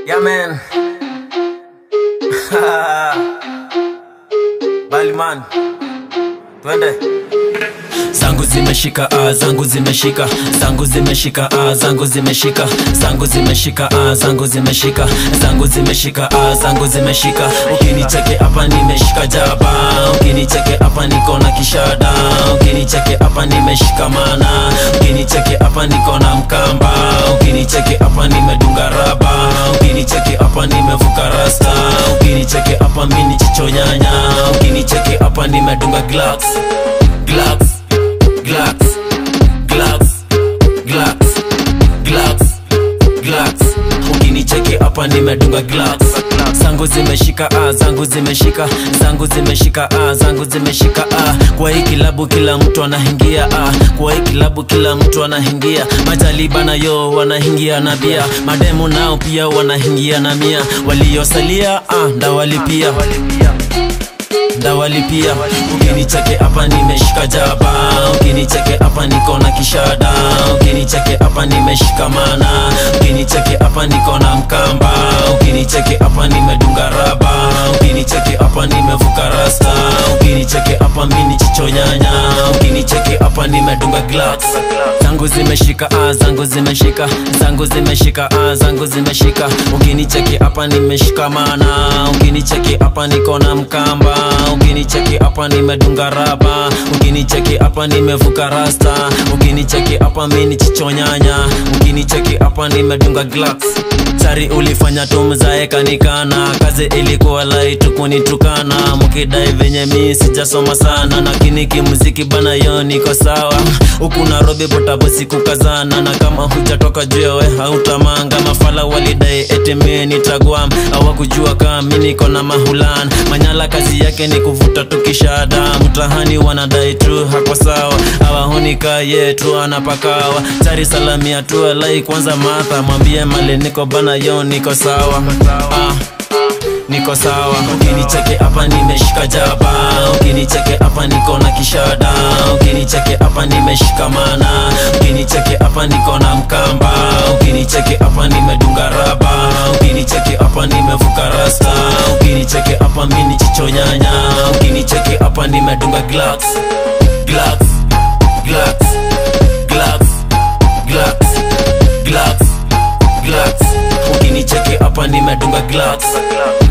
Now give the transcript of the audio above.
Yeah, man. Bali man. Twende. zangu zimeshika ah, zangu zimeshika zangu zimeshika ah, zangu zimeshika zangu zimeshika ah, zangu zimeshika zangu zimeshika ah, zangu zimeshika ukinicheke hapa nimeshika jaba ukinicheke hapa niko na kishada ukinicheke hapa nimeshikamana ukinicheke hapa niko na mkamba ukinicheke hapa nimedunga raba ukinicheke hapa nimevuka rasta ukinicheke hapa mini chichonyanya ukinicheke hapa nimedunga glass glass glass glass glass glass glass ukinicheki hapa nimedunga glass zangu zimeshika ah, zangu zimeshika zangu zimeshika ah, zangu zimeshika ah. kwa hii kilabu kila mtu anahingia ah. kwa hii kilabu kila mtu anahingia majalibana yo wanahingia na bia mademu nao pia wanahingia na mia waliosalia ah, ndawalipia ndawalipia ukinicheke hapa nimeshika jaba ukinicheke hapa niko na kishada ukinicheke hapa nimeshikamana ukinicheke hapa niko na mkamba ukinicheke hapa nimedunga raba ukinicheke hapa nimevuka rasta ukinicheke hapa mini chichonyanya ukinicheke hapa nimedunga glass zangu zimeshika ah, zangu zimeshika zangu zimeshika ah, zangu zimeshika ukinicheki hapa nimeshikamana ukinicheki hapa niko na mkamba ukinicheki hapa nimedunga raba ukinicheki hapa nimevuka rasta ukinicheki hapa mini chichonyanya ukinicheki hapa nimedunga glass tari ulifanya tumzaekanikana kazi ilikuwa laitu kunitukana mukidai venye mi sijasoma sana lakini kimuziki bana yo niko sawa huku narobi botabosi kukazana na kama hujatoka juewe hautamanga mafala walidai etimi nitagwam hawakujua kama mi niko na mahulan manyala kazi yake ni kuvuta tukishada mtahani wanadai tu hako sawa hawahonika yetu anapakawa tari salamia tu alai kwanza matha mwambie mali niko bana yo niko sawa ah niko sawa ukinicheke hapa nimeshika jaba ukinicheke hapa niko na kishada ukinicheke hapa nimeshikamana ukinicheke hapa niko na mkamba ukinicheke hapa nimedunga raba ukinicheke hapa nimevuka rasta ukinicheke hapa mini chichonyanya ukinicheke hapa nimedunga glass glass glass glass glass glass glass ukinicheki hapa nimedunga glass